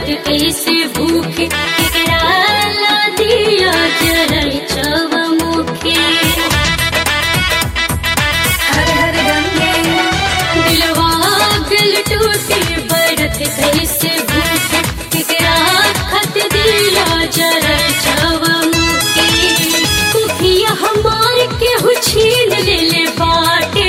कैसे भूखे केकरा दिया जरल चव मुखे हर हर गंगे दिलवा दिल टूटे बरत कैसे भूखे केकरा खत दिया जरल चव मुखे कुखिया हमार केहू छीन ले ले बाटे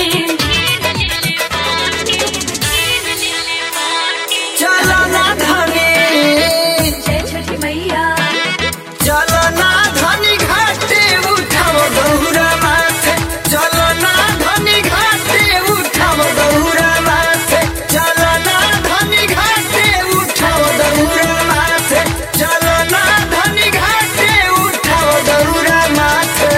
चलो ना धनी जय छठी मैया चलो ना धनी घाटे उठाओ गौरा माथे चलो ना धनी घाटे उठाओ गौरा माथे चलो ना धनी घाटे उठाओ गौरा माथे चलो ना धनी घाटे उठाओ गौरा माथे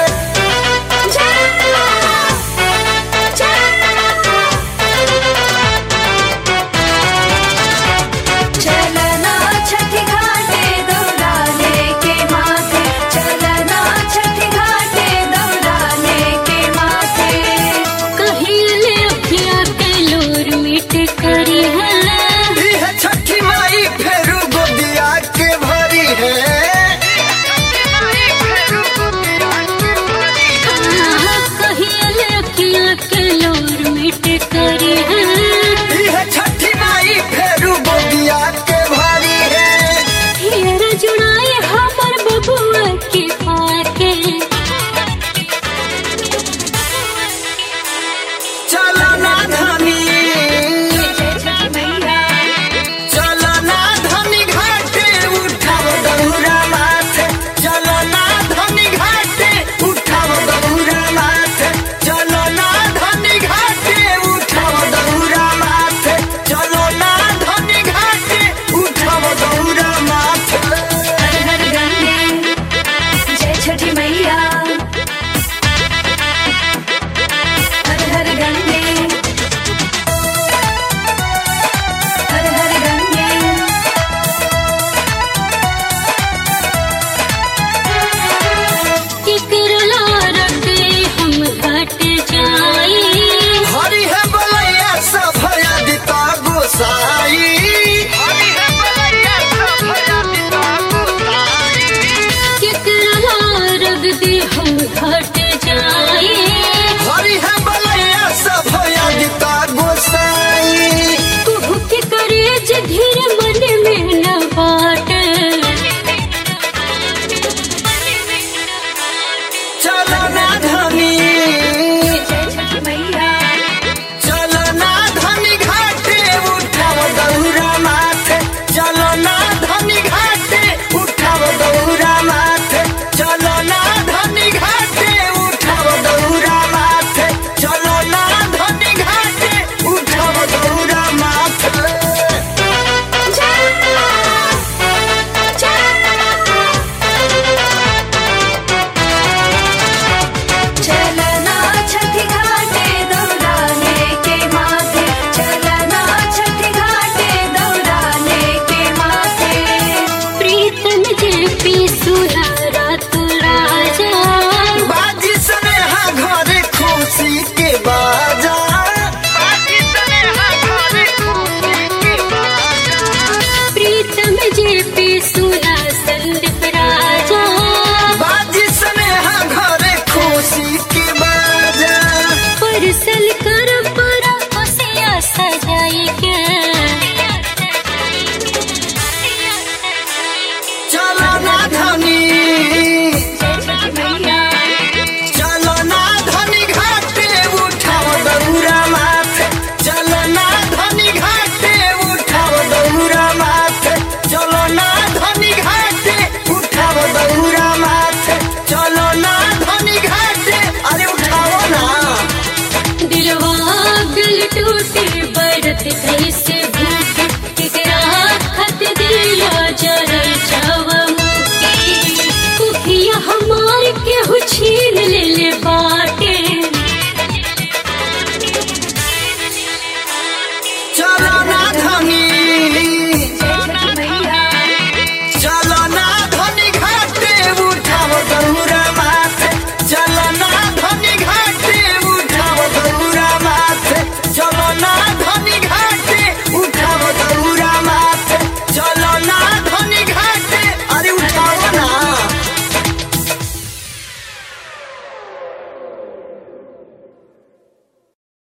चलना छठी घाटे दौड़ाने के माथे चलना छठी घाटे दौड़ाने के माथे कहिले अखिया के लोर मिट करी है इह छठी माई फेरू गोदिया के भरी है कहिले अखिया के लोर मिट करी है इह छठी माई फेरू गोदिया के भरी है हेर जुड़ाए हमर बबुआ के पाके चलो ना धनी जय छठी मैया चलो ना धनी घाटे उठाओ गौरा माथे चलो ना धनी घाटे उठाओ गौरा माथे चलो ना धनी घाटे उठाओ गौरा माथे चलो ना धनी घाटे उठाओ गौरा माथे हर हर गंगे जय छठी मैया हर हर गंगे हर हर गंगे केकरला रटे हम घट जाई हरि है बलैया सफया दिता गोसाई हरि है बलैया सफया दिता गोसाई केकरला रग दे हम घट जाई हरि है बलैया सफया दिता गोसाई कुहू के करेज धीर